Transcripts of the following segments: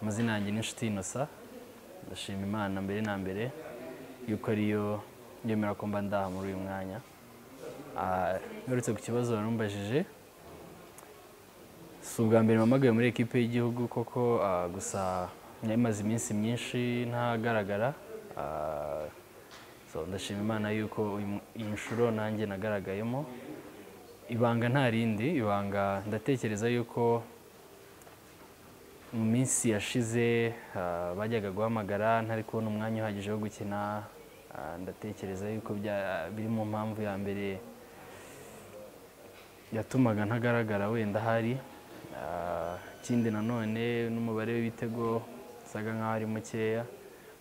amazina yanjye ni inshuti innocent ndashima imana mbere na mbere yuko ariyo yemera ko mba ndaha muri uyu mwanya Ah, ngarutse ku kibazo warumbajije si ubwa mbere mpamagaye muri ekipe y'igihugu koko ah, gusa narimaze iminsi myinshi ntagaragara Ah, so, ndashima imana yuko uyu- iyi nshuro nanjye nagaragayemo ibanga nta rindi ibanga ndatekereza yuko mu minsi yashize ah, bajyaga guhamagara ntari kubona umwanya uhagije wo gukina Ah, ndatekereza yuko bya- biri mu mpamvu ya mbere yatumaga ntagaragara wenda ahari Ah, ikindi nanone n'umubare w'ibitego usaga nk'aho ari mukeya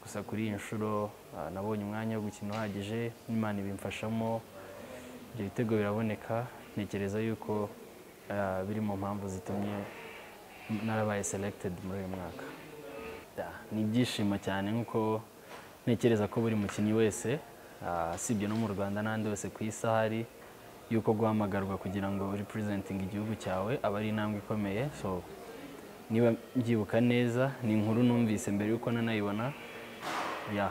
gusa kuri iyi nshuro ah, nabonye umwanya wo gukina uhagije n'imana ibimfashamo ibyo bitego biraboneka ntekereza yuko ah, biri mu mpamvu zitumye narabaye selected muri uyu mwaka Da, ni ibyishimo cyane nk'uko ntekereza ko buri mukinnyi wese ah, usibye no mu rwanda n'ahandi hose ku isi ahari yuko guhamagarwa kugira ngo representing igihugu cyawe aba ari intambwe ikomeye so niba mbyibuka neza ni inkuru numvise mbere yuko nanayibona ya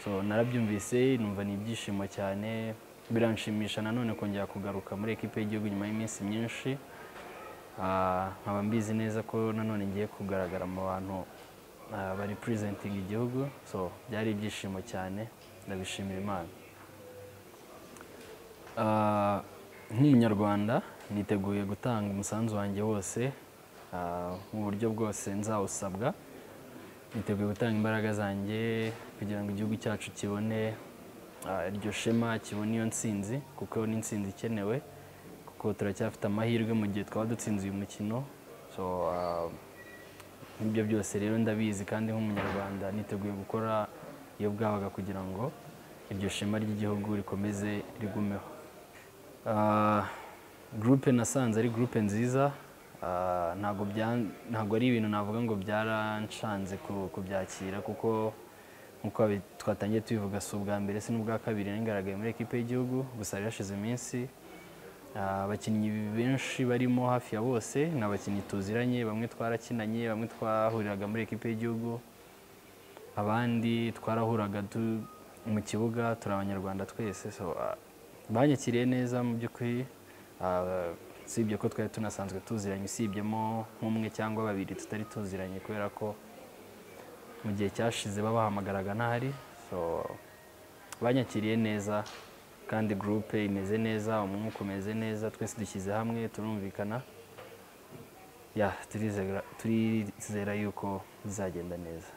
so narabyumvise numva ni ibyishimo cyane biranshimisha nanone kongera kugaruka muri ekipe y'igihugu nyuma y'iminsi myinshi Ah, nkaba mbizi neza ko nanone ngiye kugaragara mu bantu ah, ba representing igihugu so byari ibyishimo cyane ndabishimira imana Ah, nk'umunyarwanda niteguye gutanga umusanzu wanjye wose ah, mu buryo bwose nzawusabwa niteguye gutanga imbaraga zanjye kugira ngo igihugu cyacu kibone ah, iryo shema kibone iyo ntsinzi kuko ni intsinzi ikenewe kuko turacyafite amahirwe mu gihe twaba dutsinze uyu mukino so ah, nk'ibyo byose rero ndabizi kandi nk'umunyarwanda niteguye gukora iyo bwabaga kugira ngo iryo shema ry'igihugu rikomeze rigumeho Ah, gurupe nasanze ari gurupe nziza Ah, ntabwo bya- ntabwo ari ibintu navuga ngo byaranshanze ku- kubyakira kuko nk'uko abi- twatangiye tubivuga si ubwa mbere si n'ubwa kabiri ngaragaye muri ekipe y'igihugu gusa hari hashize iminsi Ah, abakinnyi benshi barimo hafi ya bose ni abakinnyi tuziranye bamwe twarakinanye bamwe twahuriraga muri ekipe y'igihugu abandi twarahuraga tu- mu kibuga turi abanyarwanda twese so ah, banyakiriye neza mu by'ukuri Ah, usibye ko twari tunasanzwe tuziranye usibyemo nk'umwe cyangwa babiri tutari tuziranye kubera ko mu gihe cyashize babahamagaraga ntahari so banyakiriye neza kandi gurupe imeze neza umwuka umeze neza twese dushyize hamwe turumvikana ya turizera- turizera yuko bizagenda neza